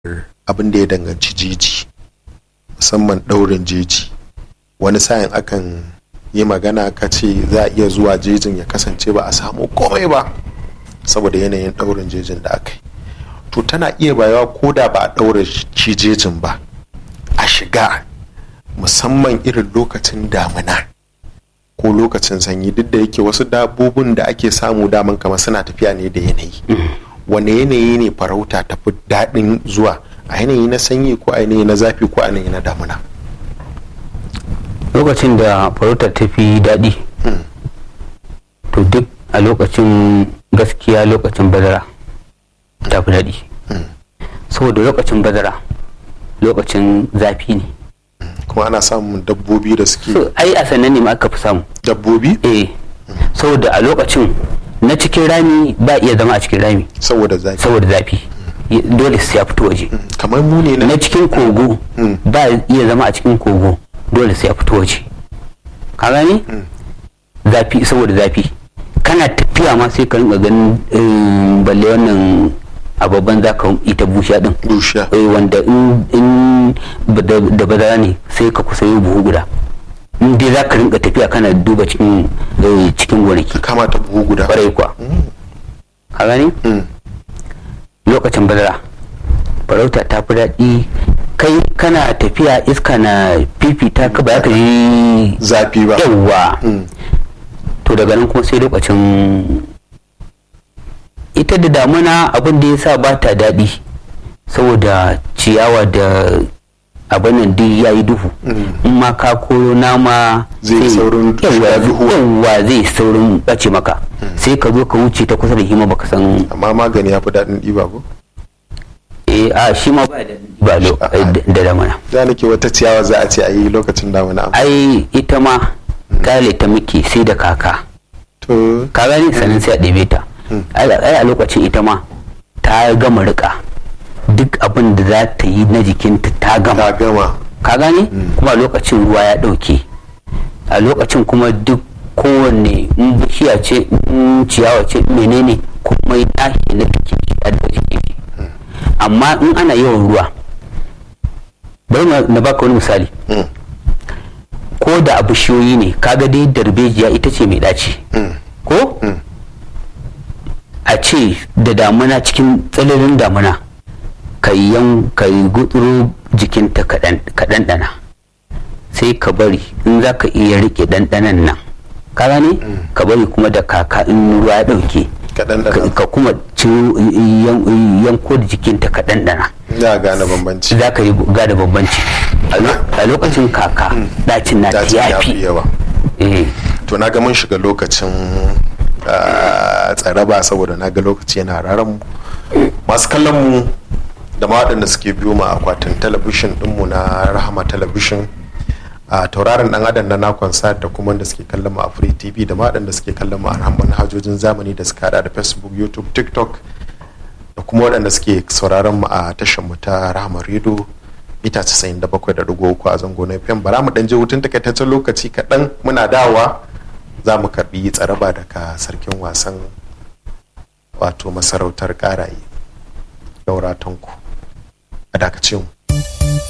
abin da ya danganci jeji musamman ɗaurin jeji wani sa'in akan yi magana ka ce za a iya zuwa jejin ya kasance ba a samu komai ba saboda yanayin ɗaurin jejin da aka yi to tana iya bayawa ko da ba a ɗaure shi jejin ba a shiga musamman irin lokacin damina ko lokacin sanyi duk da yake wasu dabbobin da ake samu daman kamar suna tafiya ne da yanayi wane yanayi ne farauta tafi daɗin zuwa a yanayi na sanyi ko a yanayi na zafi ko a yanayi na damina lokacin da farauta ta fi daɗi to duk a lokacin gaskiya lokacin bazara ta fi daɗi saboda lokacin bazara lokacin zafi ne kuma ana samun dabbobi da suke so ai a sannan ne ma aka fi samu dabbobi eh saboda a lokacin na cikin rami ba iya zama a cikin rami saboda zafi saboda zafi dole sai ya fito waje kamar mu ne na na cikin kogo ba iya zama a cikin kogo dole sai ya fito waje ka gani zafi saboda zafi kana tafiya ma sai ka rinka ganin eh, balle wannan ababban za ka ita busha din dusha eh, wanda in in ba- da da bazara ne sai ka kusa yi buhu guda in dai za ka rinka tafiya kana duba cikin eh, cikin gonaki kama ta buhu guda kwarai kuwa ka gani Mm. lokacin bazara farauta ta fi daɗi kai kana tafiya iska na fifita ka ba za ka yi zafi ba yawwa Mm. to daga nan kuma sai lokacin ita da damuna abin da ya sa ba ta daɗi saboda ciyawa da abin nan duk ya yi duhu in ma ka koro nama Zai yi sai- saurin yawwa shiga duhu. yawwa zai saurin ɓace maka sai ka zo ka wuce ta kusa da hima baka san amma magani ya fi daɗin ɗiba ko eh a shi ma ba da ba lo A'a. da damuna da nake wata ciyawa za a ce a yi lokacin damina ai ita ma kale ta muke sai da kaka to ka gani sannan sai a ɗebe ta ai ai a lokacin ita ma ta gama rika duk abin da za ta yi na jikinta ta gama ta gama ka gani kuma a lokacin ruwa ya ɗauke a lokacin kuma duk kowanne in bishiya ce in ciyawa ce menene kuma ya tashi na jikin shi a da jikin shi amma in ana yawan ruwa bari na- na baka wani misali Mm. ko da a bishiyoyi ne kaga dai darbejiya ita ce mai ɗaci Mm. ko Mm. a ce da damuna cikin tsananin damuna ka yi yan ka yi gutsuro jikinta ka ɗanɗana sai ka bari in za ka iya riƙe ɗanɗanan nan ka gane ka bari kuma da kaka in ruwa ya ɗauke kaɗan ka- da ka kuma ciro yan- yanko da jikinta ka ɗanɗana za a gane bambanci za ka yi gada bambanci A lo- a lokacin kaka ɗacin na dacin ya fi yafi yawa eh to na ga mun shiga lokacin ah, tsaraba saboda na ga lokaci yana raran mu masu kallon mu da ma waɗanda suke biyo mu a akwatin talabishin ɗinmu na rahama talabishin a tauraron ɗan adam na nakon sa da kuma wanda suke kallon mu a free tv da ma waɗanda suke kallon mu a manhajojin zamani da suka hada da facebook youtube tiktok da kuma waɗanda suke sauraron mu a tashar mu ta rahama radio mita 97.3 a zango na fm bara mu ɗan je hutun takaitaccen lokaci kaɗan muna dawa za mu karɓi tsaraba daga sarkin wasan wato masarautar ƙaraye daura tanku a dakace mu